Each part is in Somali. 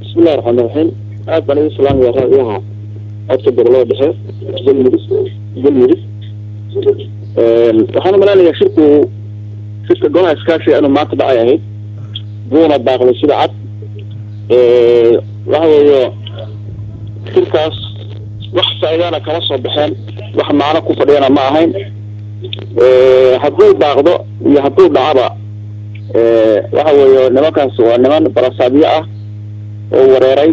bismillahi raxmaan raxiim aad baan igu salaamaya raadiyaha codka gobolada dhexe galmudug galmudug waxaan umalaynaya shirku shirka golaha iskaashiga inuu maanta dhacay ahayd buuna baaqday sida cad waxa weeyo shirkaas wax faa'iidana kama soo baxeen wax macno ku fadhiyana ma ahayn hadduu baaqdo iyo hadduu dhacaba waxa weeyo nimankaas waa niman balasaabyo ah oo wareeray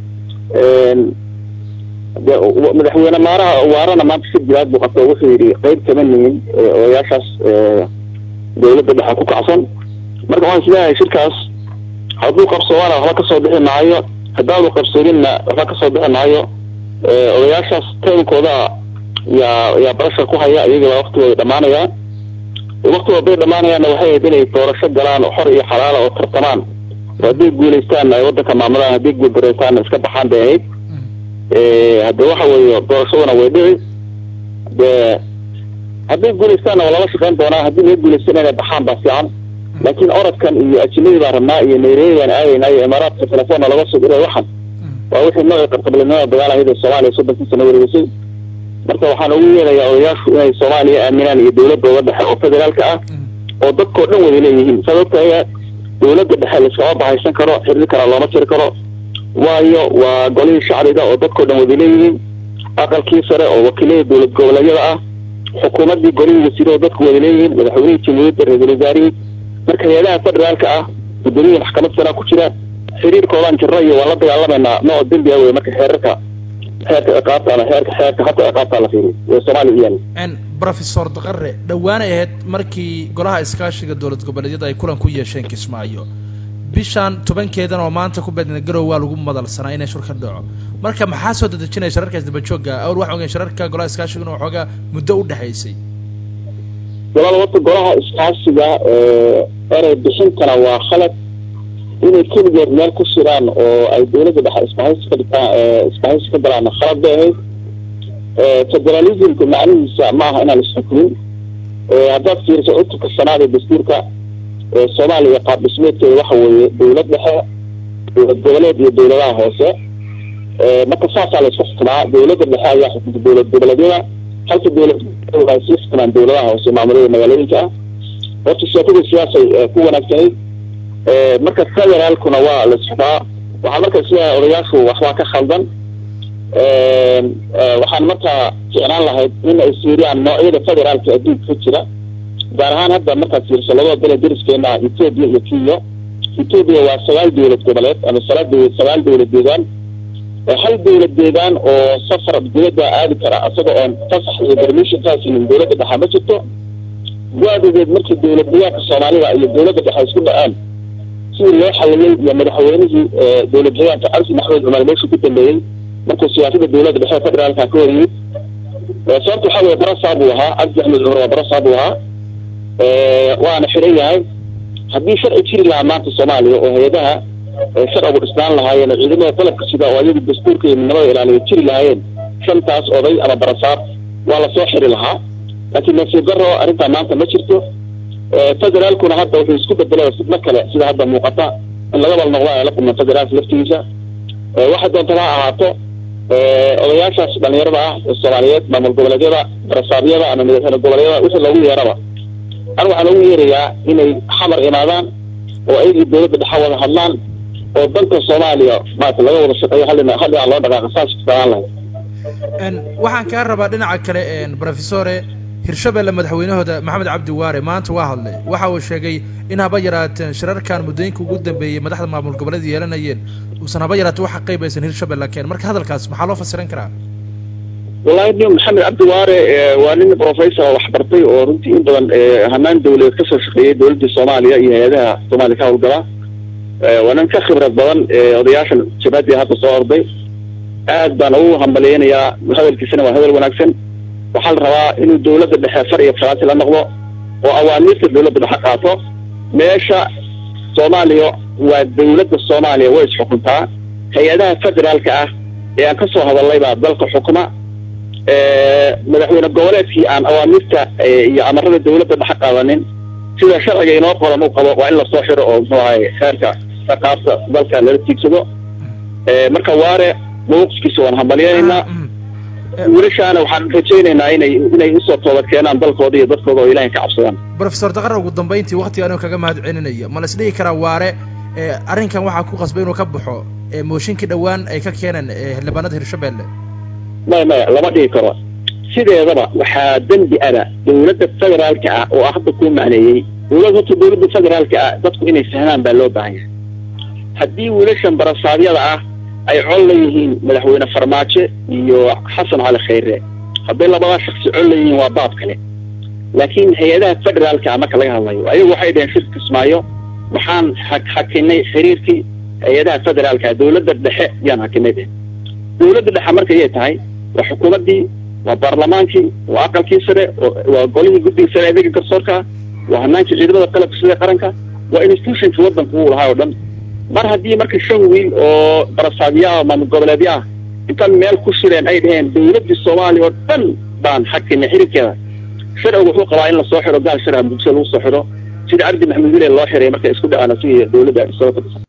madaxweyne maaraha waarana maanta si jilaad buu qabta wuxuu yidhi qeyb kama nihin odayaashaas dawladda dhexe ku kacsan marka waxaan isleeyahay shirkaas hadduu qabsoomana waxba kasoo bixi maayo haddaanu qabsooninna waxba kasoo bixi maayo odayaashaas taynkooda yaa yaa barashar ku haya iyagaba waktigooda dhamaanaya waktigooda bay dhamaanayaanna waxay ahayd inay doorasho galaan xor iyo xalaala oo tartamaan oo hadday guulaystaan ay waddanka maamulaan hadday guuldareystaanna iska baxaan bay ahayd hadde waxa weeye doorashaduna way dhici de hadday guulaystaanna waa lala shaqeyn doonaa haddii laga guulaystana inay baxaan baa fiican laakiin orodkan iyo ajinadii baan rabnaa iyo nairobi baan aadaynaa iyo imaaraadka telefoonna laga soo diray waxan waa wixii nooci qarqablinimada dagaal ahayd ee soomaaliya soddonkii sano wareegisay marka waxaan ugu yeerayaa odayaashu inay soomaaliya aaminaan iyo dawladooda dhexe oo federaalka ah oo dadkao dhan wada leeyihiin saad ogtahay dawladda dhexe laiskama bahaysan karo xiriirkana looma jiri karo waayo waa golihii shacbiga oo dadkao dhan wada leeyihiin aqalkii sare oo wakiilada dowlad goboleedyada ah xukuumaddii golihii wasiire oo dadku wada leeyihiin madaxweynihii jamhuuriyadda ra-iisul wasaarihii marka hay-adaha federaalka ah gudoomiyii maxkamad sanaa ku jira xiriirkoodaan jirno iyo waan la dagaalameynaa nooc dembi ah wey marka xeerarka xeerka ciqaabta ama xeerka xeerka habka ciqaabta la fiiriyo ee soomaaliya iyaan professor daqare dhowaanay ahayd markii golaha iskaashiga dowlad goboleedyada ay kulan ku yeesheen kismaayo bishaan tobankeedan oo maanta ku beedna garow waa lagu madalsanaa inay shur ka dhaco marka maxaa soo dadejinaya shararkaas dabajooga awal waxaa ogeyn shararka golaha iskaashiga inuu xoogaa muddo u dhexaysay walaal wata golaha iskaashiga erey bixintana waa khalad inay keligeed meel ku shiraan oo ay dawladda dhexe isbahaysi ka dhigtaan isbahaysi ka galaana khalad bay ahayd federalismka macnihiisa ma aha inaan isxukumin haddaad fiiriso cutubka shanaad ee dastuurka soomaaliya qaab dhismeedkeeda waxa weeye dawlad dhexe dowlad goboleed iyo dawladaha hoose marka saasaa la isku xukumaa dawladda dhexe ayaa xukunta dowlad goboleedyada halka dowlad ay sii xukumaan dawladaha hoose maamulada magaalooyinka ah horta sheekada siyaasay ku wanaagsanayd marka federaalkuna waa la isxumaa waxaa marka isleeyahay odayaashu waxbaa ka khaldan waxaan markaa ficnaan lahayd in ay fiiriyaan noocyada federaalka adduunka ka jira gaar ahaan hadda markaad fiiriso labada bele deriskeena ethoobia iyo kenya ethoobia waa sagaal dowlad goboleed ama sagaal dowlad sagaal dowlad deegaan hal dowlad deegaan oo safar dowladda aadi kara isaga oon fasax iyo permission kaasinin dowladda dhexe ma jirto waadegeed markii dowlad deegaanka soomaalida iyo dowladda dhexe isku dhaceen sidii loo xaliyey iyo madaxweynihii dowlad deegaanka cabdi maxmed cumar meeshu ku dambeeyey markuu siyaasada dowladda dhexe federaalka ka hor yimid sababta waxaa weye barasaa buu ahaa cabdi axmed cumar waa barasaa buu ahaa waana xiran yahay haddii sharci jiri lahaa maanta soomaaliya oo hay-adaha sharcigu dhisnaan lahaayeen oo ciidamada qalabka sida oo ayagu dastuurka iyo midnimada ilaaliya jiri lahaayeen shantaas oday ama barasaab waa lasoo xiri lahaa laakiin nasiib daro arrintaa maanta ma jirto federaalkuna hadda wuxuu isku bedelay fidno kale sida hadda muuqata in laga bal noqdo ay la kulmaan federaalka laftigiisa waxa doontaba ha ahaato odayaashaas dhalinyarada ah ee soomaaliyeed maamul goboleedyada barasaabyada ama madaxweyne goboleedyada wixii loogu yeeraba anigu waxaan ugu yeerayaa inay xamar imaadaan oo ayagii dowladda dhexe wada hadlaan oo danka soomaaliya maarata laga wada shaqeeyo hallin hal dhinac loo dhaqaaqa saas kustaan lahayd waxaan kaa rabaa dhinaca kale professore hirshabelle madaxweynahooda maxamed cabdi waare maanta waa hadlay waxa uu sheegay in haba yaraateen shirarkan muddooyinka ugu dambeeyey madaxda maamul goboleed yeelanayeen uusan haba yaraatee waxa qaybaysan hirshabelle keen marka hadalkaas maxaa loo fasiran karaa wallahi nin maxamed cabdi waare waa nin professor oo waxbartay oo runtii in badan hanaan dawladeed kasoo shaqeeyey dowladda soomaaliya iyo hay-adaha soomaaliya ka hawlgala waa nin ka khibrad badan odayaashan shabaadii hadda soo orday aad baan ugu hambaliyeynayaa hadalkiisana waa hadal wanaagsan waxaa la rabaa inuu dawladda dhexe far iyo faraansi la noqdo oo awaamiirta dawladda dhexe qaato meesha soomaaliya waa dawladda soomaaliya way isxukuntaa hay-adaha federaalka ah ee aan kasoo hadalnay baa dalka xukuma madaxweyne goboleedkii aan awaamirta iyo amarada dawladda dhexe qaadanin sida sharciga inoo qoran u qabo waa in lasoo xiro oo muxuu ahay xeerka ciqaabta dalka lala tiigsado marka waare mawqifkiisa waan hambalyenaynaa wiilashaana waxaan rajaynaynaa inay inay usoo toobad keenaan dalkooda iyo dadkooda oo ilahay ka cabsadaan professor daqara ugu dambayntii waktiga anuu kaga mahad celinaya ma la isdhihi karaa waare arrinkan waxaa ku qasbay inuu ka baxo mooshinkii dhowaan ay ka keeneen xildhibaanada hirshabelle maya maya lama dhihi karo sideedaba waxaa dembi ada dawladda federaalka ah oo hadda kuu macneeyey dawlad horta dawladda federaalka ah dadku inay fahmaan baa loo baahan yahay haddii wiilashan barasaadyada ah ay col leeyihiin madaxweyne farmaajo iyo xasan cali khayre hadday labadaa shaksi col leeyihiin waa baab kale laakiin hay-adaha federaalka ah marka laga hadlayo ayagu waxay dhaheen shir kismaayo waxaan hakinay xiriirkii hay-adaha federaalka ah dawladda dhexe yaan hakinay dheh dawladda dhexe markayay tahay waa xukuumaddii waa baarlamaankii waa aqalkii sare waa golihii guddiga sare adeega garsoorka waa hanaankii ciidamada qalabka sida qaranka waa institutionkii waddanka uu lahaa oo dhan mar haddii marka shan wiil oo barasaadyo ah maamul goboleedyo ah intaan meel ku shireen ay dhaheen dawladdii soomaaliya oo dhan baan xakinay xiriirkeeda sharcigu wuxuu qabaa in lasoo xidho gaal sharaha muqdisho lagu soo xidho sida ardi maxamed wile loo xiray markay isku dhacaan asiga dawladda